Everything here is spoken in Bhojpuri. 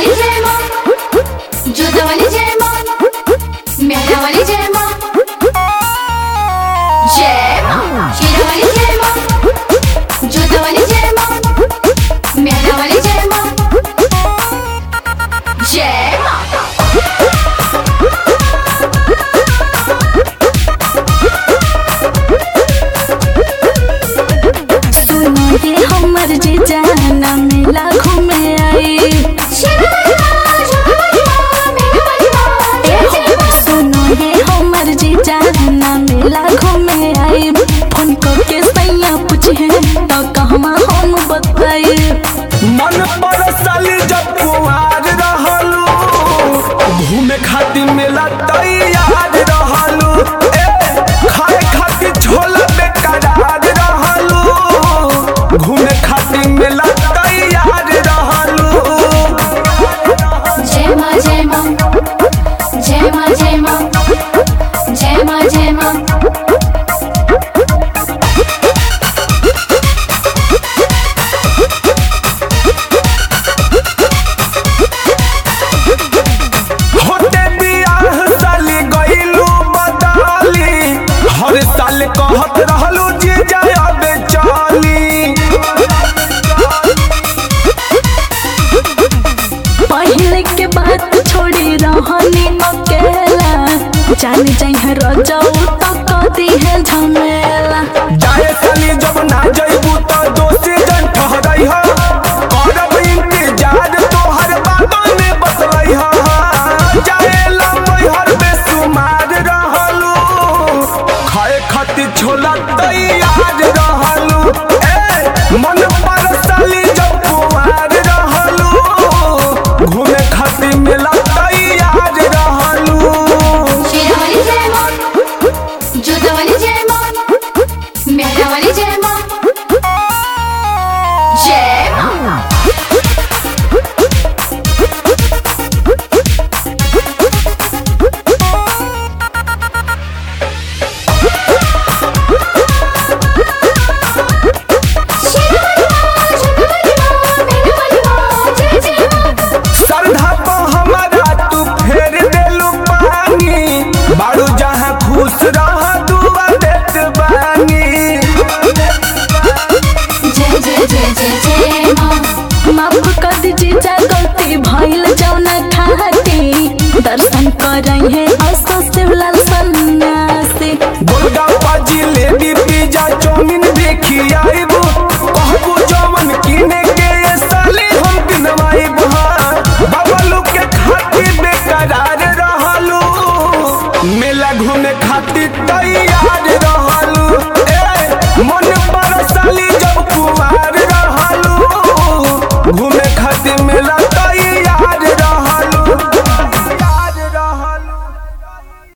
शेरावाली जय माँ जोधावाली जय माँ मेहरावाली जय माँ जय माँ शेरावाली जय माँ जोधावाली जय माँ मेहरावाली जय माँ जय माँ सुनो ये हमर जे जाना मेला घूमे आई शेरावाली माँ जोधावाली माँ मेहरावाली माँ जय जय माँ सुनो ये हमर जे जाना मेला घूमे आई फोन करके सैया पूछे तो कहवा हम बताई मन पर साली जब कुआर रहलू घूमे खातिर मेला तैयार रहलू ए खाए खातिर छोला बेकरार रहलू घूमे खातिर मेला तैयार रहलू जय माँ जय माँ जय माँ जय माँ जय माँ जय माँ होते बियाह साली गइलू बदाली हर साल कहत रहलू जी जाय अबे चली पहले के बात छोड़ी रहनी अकेला जान जाए रजाऊ तो कदी है झमेला जाए साली जब ना जइबू तो दोषी जन ठहरई हा करब इंतजार तोहर बातों में बसलई हा जाए लंबई हर बेसुमार रहलू खाए खातिर छोला तैयार रहलू ए मन पर साली जब कुआर रहलू घूमे खातिर मेला तैयार रहलू शेरावाली जय माँ जोधावाली जय माँ मेहरावाली जय माँ जय माँ शेरावाली माँ जोधावाली माँ मेहरावाली माँ जय जय माँ श्रद्धा को हमारा तू फेर देलू पानी बाड़ू जहाँ खुश रह दुआ देत बानी जय जय जय जय जय माँ माफ कर दीजिए जा गलती भइल जौना खाती दर्शन करई है असो शिवलाल सन्यासी गोलगप्पा जिलेबी पिज्जा चाउमीन भी खियाइबू कहबू जवन किने के ये साली हम किनवाइबू बबलू के खातिर बेकरार रहलू मेला घूमे खातिर तैयार रहलू ए मन पर